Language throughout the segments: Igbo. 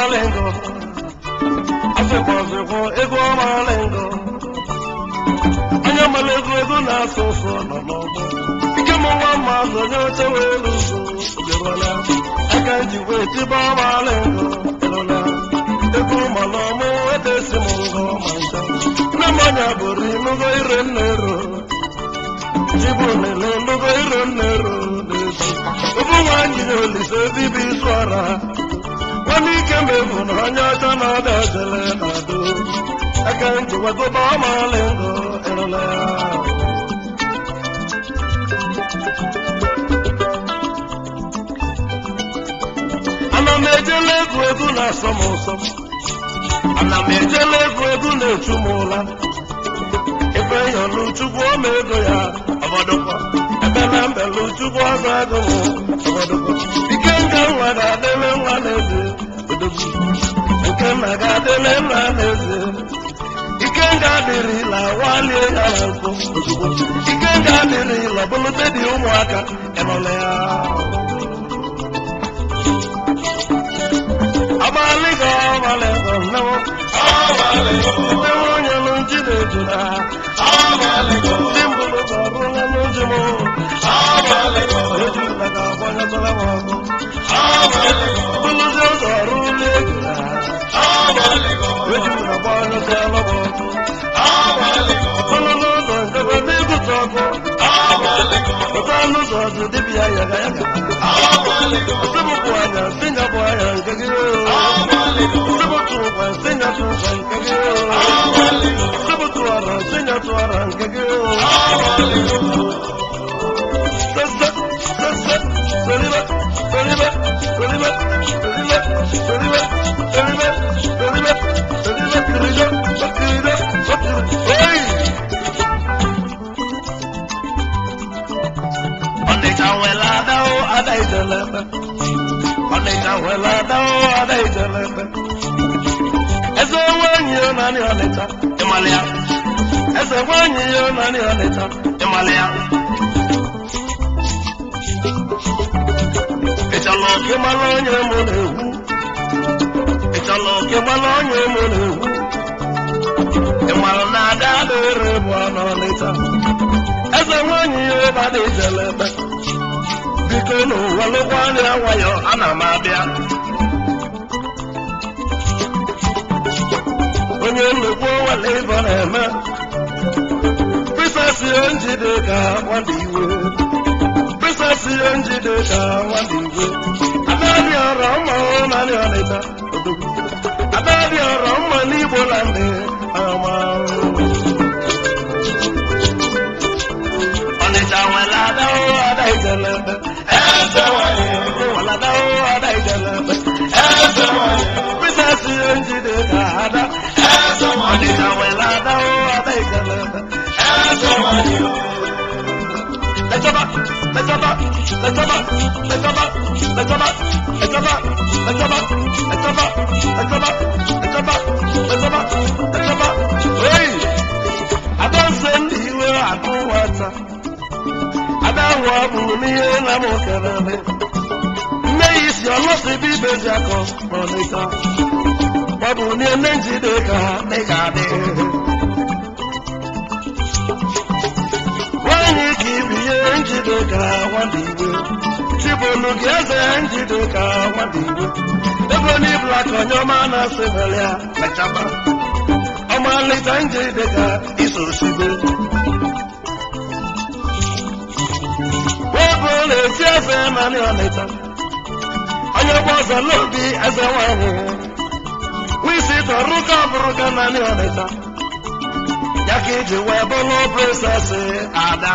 ọmalingo asịkwa ọsịkwa ego ọmalingo onye mara ego ego na-asụ ụsụ nọ n'ọgbọ ike m nwa mmadụ onye oche wee lụzo ogerọla aka ji wee tiba ọmalingo erọla ego mana ọmụ edesi m ngọ ma ncha nne m ọnya bụrụ inugo ire nne ro Ibu nele ndugo iro nero n'ezi Ubu nwanyi na olise bibi swara Wani ike mefu na onye ọcha na ọda jele na do Aka ntị wegoba ọmalingo erola ya Ana m ejele egwu egwu na-asọ m ụsọ Ana m ejele egwu egwu na-echu m ụla ife yọlụ chukwu ọma ego ya ọbọdụkọ ebele mbelụ chukwu ọzọ ego m ọbọdụkọ ike nke nwa ga-adịle nwa n'eze odogwu nke nna ga-adịle nna n'eze ike nga adịrịla walie ya na nkụ ozugbo ike nga adịrịla bụlụte dị ụmụaka ịnọla ya abalịgo ọbalịgo nnewo ndị nwunye nụ nji na-ejuna ndị mbụrụ ga-abụla n'ụjụ m ejula ga-agbanyetara m ọkụ bụlụzi ụzọ ọrụ ụlọ ejula ejula gbanyetara m ọkụ bụlụ n'ụzọ ndebe n'ibute ọkụ pụta n'ụzọ dị dibịa yaga yaga Sibukwa anya sinyapụ anya nke gị Sibutu ụkwa sinyatụ ụkwa nke gị Sibutu ara sinyatụ ara nke gị Sese, sese, solibe, solibe, solibe, solibe, solibe, solibe, solibe, solibe, kirijo, kirijo, kirijo. Hey! Ọnịcha nwere ada o, ada ijelebe. Ọnịcha nwere ada o, ada ijelebe. Eze nwaanyị ya naanị ọnịcha, ịmalị ya. Eze nwaanyị ya naanị ọnịcha, ịmalị ya. Ịchala ọka ịmala onye mụ na-egwu. Ịchala ọka ịmala onye mụ na-egwu. Ịmalụ na ada adịrị bụ ọnụ ọnịcha. Eze nwaanyị ya ụba dị ijelebe. biko n'ụwa lụkwa anya nwayọ ana m abịa onye nnukwu nwale ibe na-eme prisesi njide ka nwada iwe prisesi njide ka nwada iwe adadị ọrọ mma naanị ọnịta odogwu adadị ọrọ mma n'igbo na ndị ama ọnịcha nwere adawo ada ijelebe eze nwanyị nwere adawo ada ijelebe eze nwanyị prisesi njide ka ada eze nwanyị ọnịcha nwere adawo ada ijelebe eze nwanyị Letaba, letaba, letaba, letaba, letaba, letaba, letaba, letaba, letaba, letaba, letaba, letaba. Hey! Adanse ndị iwe akụ nwata. Adanwụ abụrụ n'ihe na m kelele. Nne ya isi ọlọsị bụ ibezi akọ n'ọnịta. Gbabụ n'ihe nne njide ka ị ga-adị. Nwanyị ka ibi ihe njide ka nwada iwe. Chibolu gị eze njide ka nwada iwe. Ego n'ibula ka onye ọma na-asị mere ya mechaba. Ọmalịta njide ka iso sibe. Webụ na-esi eze naanị ọnịta. Onye gba ọzọ n'obi eze nwanyị. Wisi tọrọ ka bụrụ ka naanị ọnịta. Ya ka iji wee bụrụ presesi ada.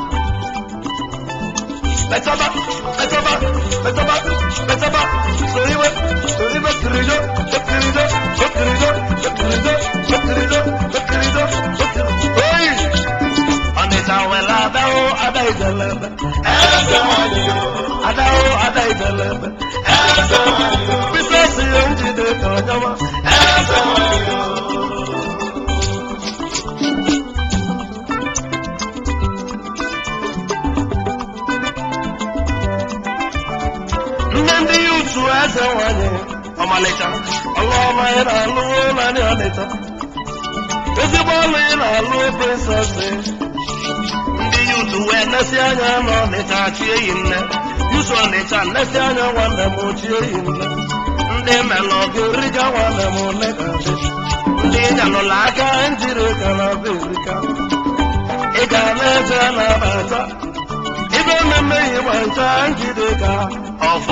Letaba, letaba, letaba, letaba, soriwe, soriwe, kirijo, kirijo, kirijo, kirijo, kirijo, kirijo, kirijo. Oyi! Ọnịcha nwere adawo ada ijelebe. Eze nwanyị. Adawo ada ijelebe. Eze nwanyị. Bisesi ya njide ka ọjọba. Eze nwanyị. nne ndị ya utu eze nwanyị ọmalịcha ọlụọma ị na-alụ naanị ọnịcha ezigbo ọlụ ị na-alụ prinsesị ndị yut wee nesi anya n'ọnịcha chie yi nne yusu ọnịcha nesi anya nwanne m chie yi nne ndị melọ ga-eriga nwanne m nne ga adị ndị nyalụla aka njiri ka na be erika ị ga na-eje na-abata ibe mmemme ịgba ncha njide ka ọfọ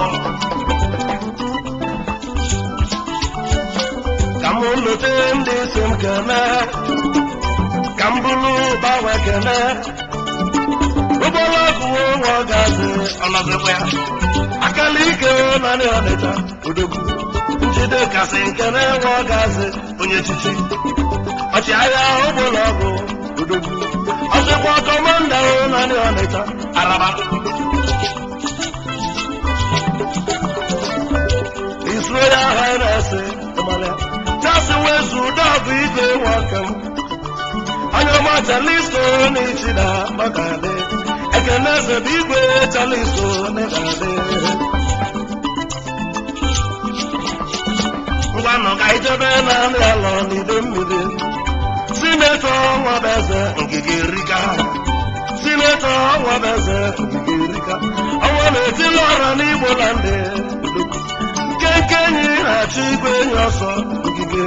ka m lote ndị si m kene ka m bụrụ gbanwe kene ụgbọrọ ọkụwo nwa gazi ọnọdụkwa ya akala ike narị ọnịcha odogwu njide kasị nkene nwa gazi onye chichi ọchịagha ụgbọrọ ọgụ odogwu ọsịkwa kọmanda narị ọnịcha araba His Royal Highness Emmanuel Jasi wezu dọbụ igwe nwoke m onye ọma chaliso n'ichi na makadị ekene eze bụ igwe chaliso n'ịgadị ngwanụ ka ijebe na nri alọ n'ide mmiri sinetọ nwabeze ngige rika sinetọ nwabeze ngige rika ọnwa na-etili ọra n'igbo na ndị nke enyi na-achọ igwe enyi ọsọ ogige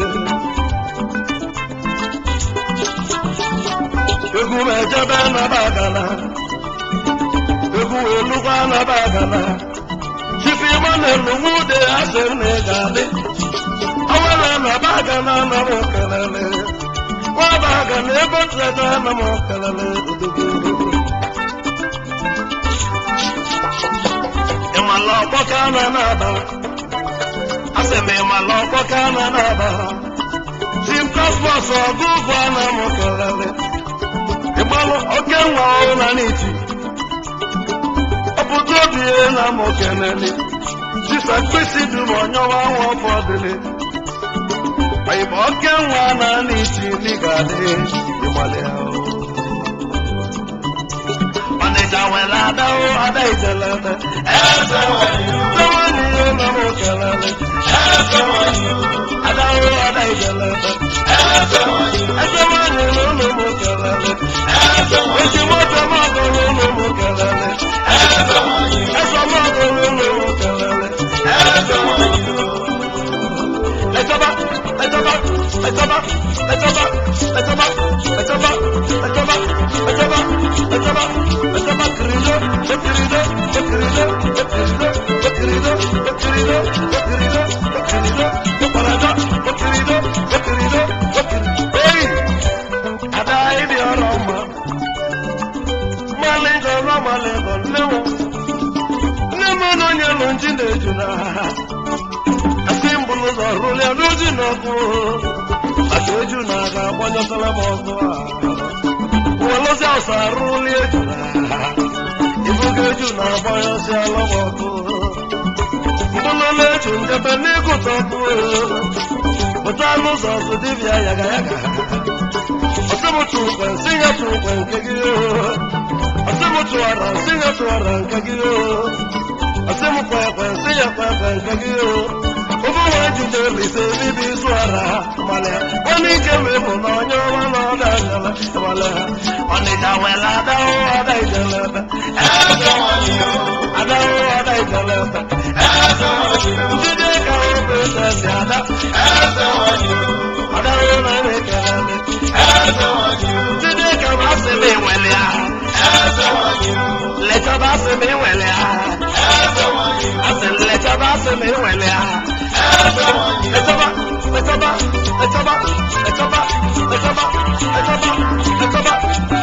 egwu m ejebe naba agana egwu wee lụkwa naba agana chifu ịgba na-elu nwude asị m na ị ga-adị ọnwa na naba agana na m kelele nwaba agana ebe teta na m kelele odogwu ịmala ọkpọ ka a na-aba asị m ịmala ọkpọ ka a na-aba tim kosmos ọgụgụ a na m kelele ịgbalụ oke nwa ọhụrụ na n'iti ọpụta obi na m kelele jisa mkpịsị dum ọnyọwa nwa ọfọdụle oyịba oke nwa na n'iti n'ịgadị ịgbalị ahụ ọnịcha nwere adawo ada ijelele eze nwanyị ihe na m kelele adawo ada ijelele eze nwanyị na ụlọ m kelele ezi moto m ọgụrụ ụlọ m kelele eze m ọgụrụ ụlọ m kelele ẹjọba ẹjọba ẹjọba ẹjọba ẹjọba ẹjọba ẹjọba ẹjọba ẹjọba ẹjọba kirido ekirido ekirido ekirido ekirido ekirido ekirido ekirido ekparada ekirido ekirido ekirido. Eyi ada ibi ọrọ mma mmalị jọrọ mmalị bụ nne m nne m na onye lụ nji na-eju na asị mbụlụ ụzọ rụlị n'oji n'ọkụ aka eju na aga agbanyọtala m ọkụ a welụzi ọsọ arụlị eju na ibuga eju na agbanyọsi ala m ọkụ mbụlụlụ eju njebe n'ịgụta ọkụ pụta n'ụzọ ọzọ dibịa yaga yaga ọsịmụtụ ukwe nsị ya tụ ukwe nke gị ọsịmụtụ ọra nsị ya tụ ọra nke gị ọsịmụkwa ekwe nsị ya kwa ekwe nke gị ụmụ nwa ejide lise bibi izu ara malịa onye ike mebụ na onye ọma na ọda anyala malịa ọnịcha wela adahụ ada ijelebe adahụ ada ijelebe njide ka obe sesi ada adahụ na na-ekelele njide ka masị m enwele ya lechaba asị m enwele ya asị lechaba asị m enwele ya ẹjọba ẹjọba ẹjọba ẹjọba ẹjọba ẹjọba ẹjọba